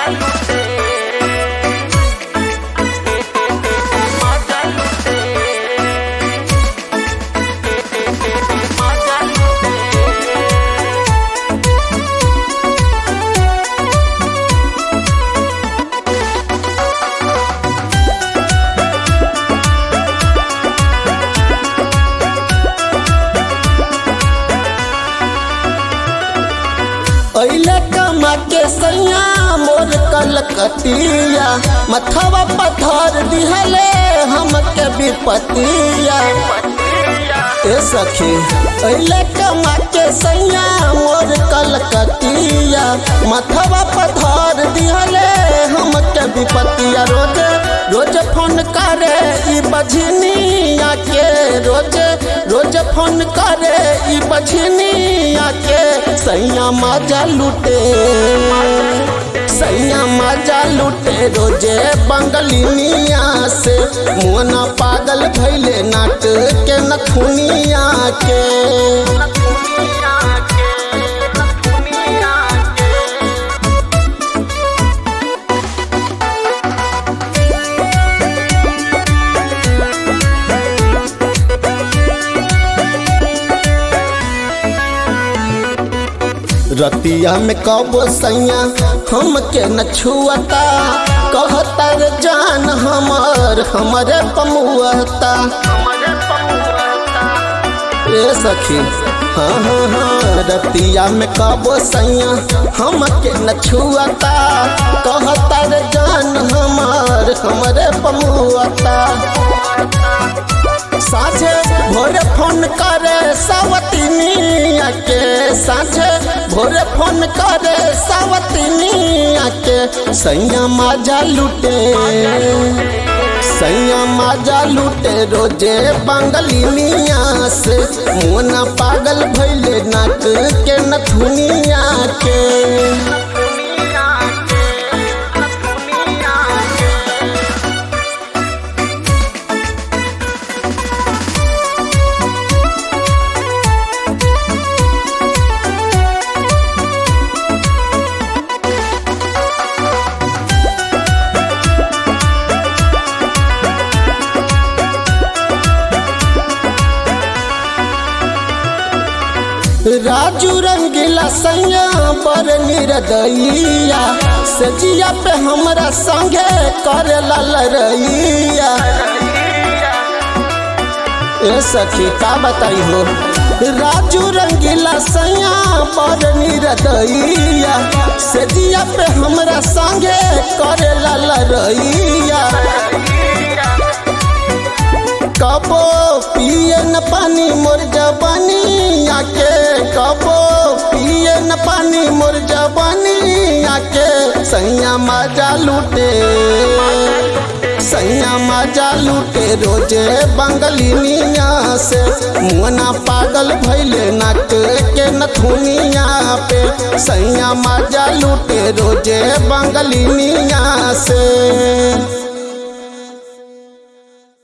अइले कमा के सैया मोर कलकतिया मथवा पथर दिहले हमके विपतिया ए सखी अइले कमा के सैया मोर कलकतिया मथवा पथर दिहले हमके विपतिया रोज रोज फोन करे ई बझनिया के रोज रोज फोन करे ई बझनिया के सैया मजा लूटे सैया मजा लूटे रोजे बंगलिनिया से मोना पागल भैले नाट के नथुनिया के रतिया में कबो सैया हमके न छुअता कहता रे जान हमर हमरे पमुआता ए सखी हाँ हाँ हाँ रतिया में कबो सैया हमके न छुअता कहता रे जान हमर हमरे पमुआता साझे भोरे फोन करे सावतिनिया के साझे भोरे फोन करे सावतिनिया के सैया माजा लूटे सैया माजा लूटे रोजे बंगलिनिया से मोना पागल भैले नाक के नथुनिया के राजू रंगीला सैया पर निरदैया सजिया पे हमरा संगे करे ललरैया ए सखी का बताई हो राजू रंगीला सैया पर निरदैया सजिया पे हमरा संगे करे ललरैया कबो पिए न पानी मोर जवानी आके कबो पिए न पानी मोर जवानी आके सैया मजा लूटे सैया मजा लूटे रोजे बंगलिनिया से मुना पागल भैले नाक के नथुनिया पे सैया मजा लूटे रोजे बंगलिनिया से